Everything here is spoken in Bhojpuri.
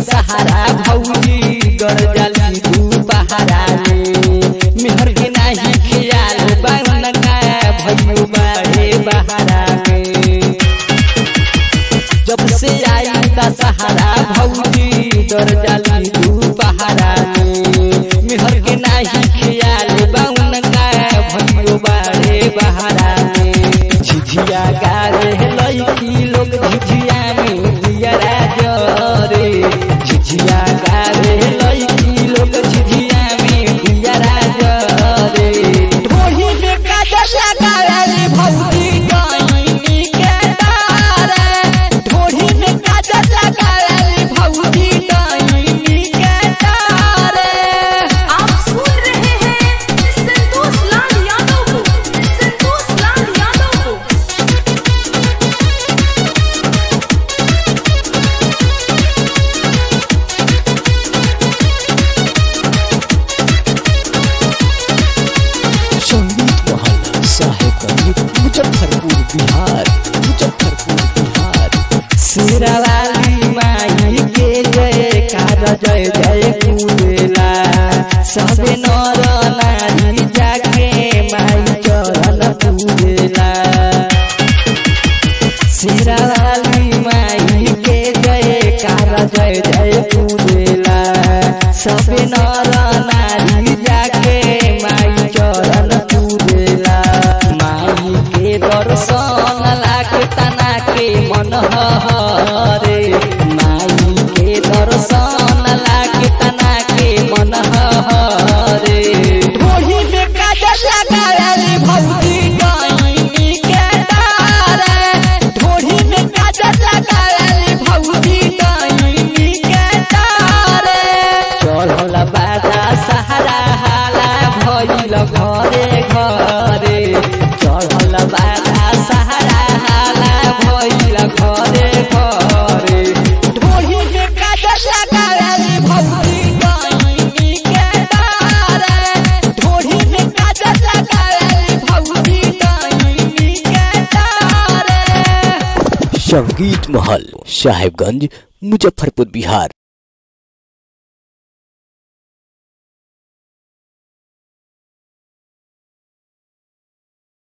दशहरा भौजी गड़ जाली तू पहाड़ा में मेहर के नाही खियाल बाउन का भइयो बाड़े बहारा में जब से आई दशहरा भौजी डर जाली तू पहाड़ा में मेहर के नाही खियाल बाउन का भइयो बाड़े बहारा में झिझिया गारे लईकी लोग झिझिया में दियरा जरे झिझिया गारे लईकी लोग झिझिया में दियरा जरे ढोही में काजल लगाली भौजी डाइनी के तारे ढोही में काजल लगाली भौजी डाइनी के तारे आप सुन रहे हैं संतोष लाल यादव को संतोष लाल यादव को संगीत महल साहेबगंज मुजफ्फरपुर बिहार मुजफ्फरपुर बिहार शेरावाली माई के जय कार जय जय कुलेला सबे नर नारी जाके माई चरण पूजेला शेरावाली माई के जय कार जय जय पूजेला सबे नर नारी जाके माई चरण पूजेला माई के दर्शन लागे तना के मन हरे माई के दर्शन लागे तना के मन हरे ढोही में काजल लगाली भौजी डाइनी के तारे ढोही में काजल लगाली भौजी डाइनी के तारे चढ़ल बाजा सहारा हाला भइल घरे घरे चढ़ल बाजा सहारा हाला भइल घरे घरे ढोही में काजल लगाली भौजी डाइनी के तारे ढोही में काजल लगाली भौजी डाइनी के तारे संगीत महल साहेबगंज मुजफ्फरपुर बिहार